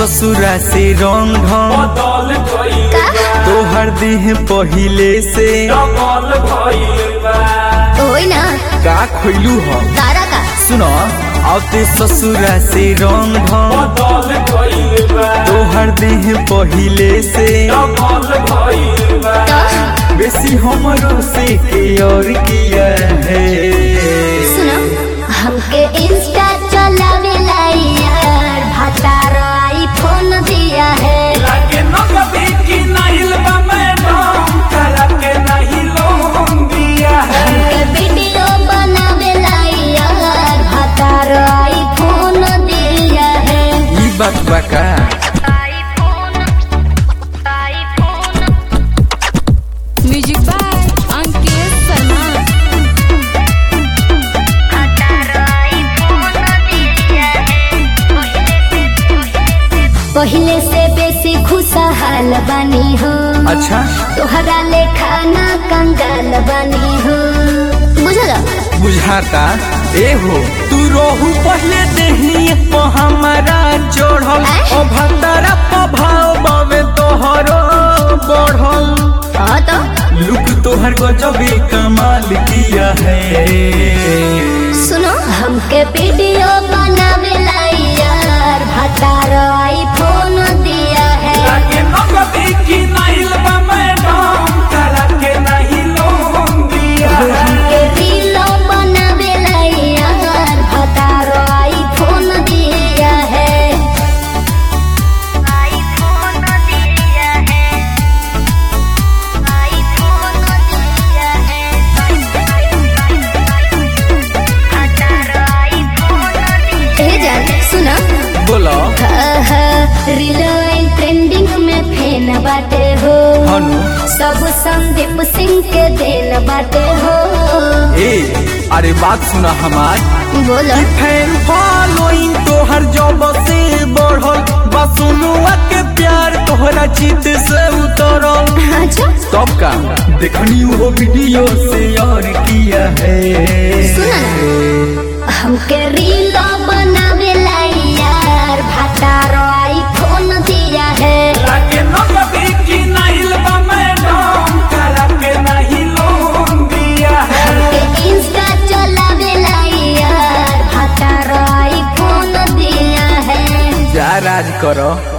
ससुरा से रंग ढंग बदल गइल बा तोहर देह पहिले से डबल गइल बा होई ना का खोइलू हो तारा का सुनो आते ससुरा से रंग ढंग बदल गइल बा तोहर देह पहिले से डबल गइल बा तो बेसी हमरो से के और किया है सुनो हमके इंस्टा चलावे यार भातार आईफोन दिया है लागे न कभी की नाहिल बा मैडम करा के नहीं लोन दिया है हमके वीडियो बनावे यार भातार आईफोन दिया है ई बात बा का म्यूजिक बाय अंकित शर्मा पहले से बेसी खुशहाल बनी हो अच्छा तोहरा लेखा ना कंगाल बनी हो बुझल बुझाता ए हो तू रोहू पहले देही को हमारा चढ़ल आय? ओ भंडारा प्रभाव बावे तोहरो बढ़ल हाँ तो लुक तोहर गजबे कमाल किया है सुनो हमके वीडियो बनावे यार भातार आईफोन दिया है लागे न कभी की नाहिल बा मैडम करा के नहीं लोन दिया है हमके रीलो बनावे यार भातार आईफोन दिया है आईफोन दिया है आईफोन दिया है जान सुना बोलो रिलायन ट्रेंडिंग में फेन बाटे हो हनु सब संदीप सिंह के देन बाटे हो ए अरे बात सुना हमार बोलो फैन फॉलोइंग तोहर जब से बढ़ल बसुनुआ के प्यार तोहरा चित से उतरल अच्छा तब का देखनी वो वीडियो से और किया है सुना ना हमके रीलो बनावे यार भातार आईफोन दिया है लागे न कभी की नाहिल बा मैडम करा के नहीं लोन दिया है हमके इंस्टा चलावे यार भातार आईफोन दिया है जा राज करो